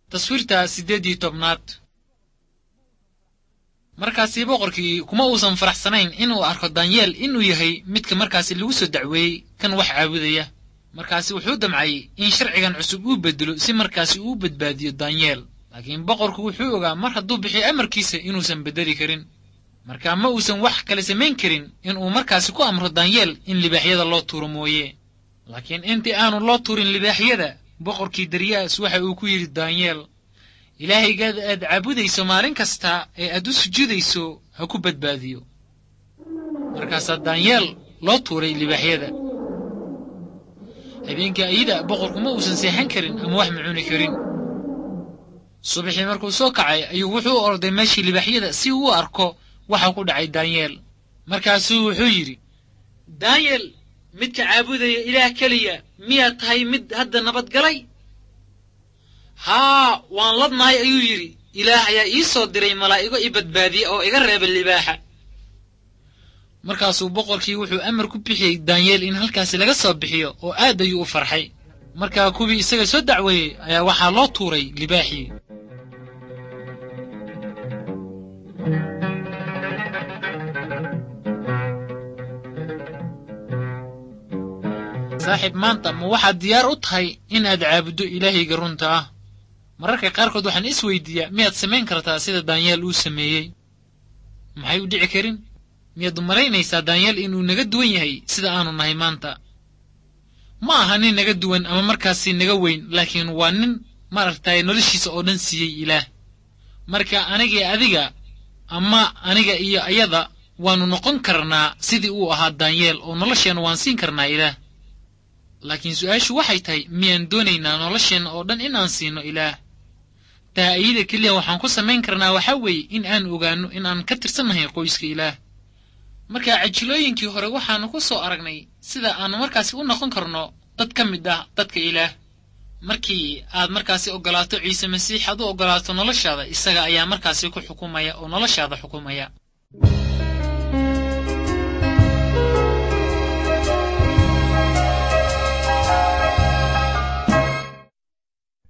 taswiirta siddeed iyo tobnaad markaasi boqorkii kuma uusan faraxsanayn inuu arko danyeel inuu yahay midka markaasi lagu soo dacweeyey kan wax caabudaya markaasi wuxuu damcay in sharcigan cusub uu bedelo si markaasi uu badbaadiyo danyeel laakiin boqorku wuxuu ogaa mar hadduu bixiyo amarkiisa inuusan beddeli karin marka ma uusan wax kale samayn karin inuu markaasi ku amro danyeel in libaaxyada loo tuuro mooye laakiin intii aanu loo tuurin libaaxyada boqorkii daryaas waxa uu ku yidhi danyeel ilaahaygaada aad caabudayso maalin kasta ee aad u sujuudayso ha ku badbaadiyo markaasaa danyeel loo tuuray libaaxyada habeenkii ayida boqorku ma uusan seexan karin ama wax ma cuni karin subaxii markuu soo kacay ayuu wuxuu u orday meeshii libaaxyada si uu u arko waxa ku dhacay danyeel markaasuu wuxuu yidhi danyeel midka caabudaya ilaah keliya miyaad tahay mid hadda nabadgalay haa waan ladnahay ayuu yidhi ilaah ayaa ii soo diray malaa'igo i badbaadiya oo iga reeba libaaxa markaasuu boqorkii wuxuu amar ku bixiyey danyeel in halkaasi laga soo bixiyo oo aad ayuu u farxay markaa kuwii isaga soo dacweeyey ayaa waxaa loo tuuray libaaxii saaxiib maanta ma waxaad diyaar u tahay inaad caabuddo ilaahayga runta ah mararka qaarkood waxaan is weydiiyaa miyaad samayn kartaa sida danyeel uu sameeyey maxay u dhici karin miyaad u malaynaysaa danyeel inuu naga duwan yahay sida aanu nahay maanta ma aha nin naga duwan ama markaasi naga weyn laakiin waa nin maaragtay noloshiisa oo dhan siiyey ilaah marka anigii adiga ama aniga iyo ayada waannu noqon karnaa sidii uu ahaa danyeel oo nolosheenna waan siin karnaa ilaah laakiin su'aashu waxay tahay miyaan doonaynaa nolosheenna oo dhan inaan siino ilaah taa ayada keliya waxaan ku samayn karnaa waxaa weeye in aan ogaanno in aan ka tirsannahay qoyska ilaah marka cajilooyinkii hore waxaannu ku soo aragnay sida aannu markaasi u noqon karno dad ka mid ah dadka ilaah markii aad markaasi oggolaato ciise masiix aad u oggolaato noloshaada isaga ayaa markaasi ku xukumaya oo noloshaada xukumaya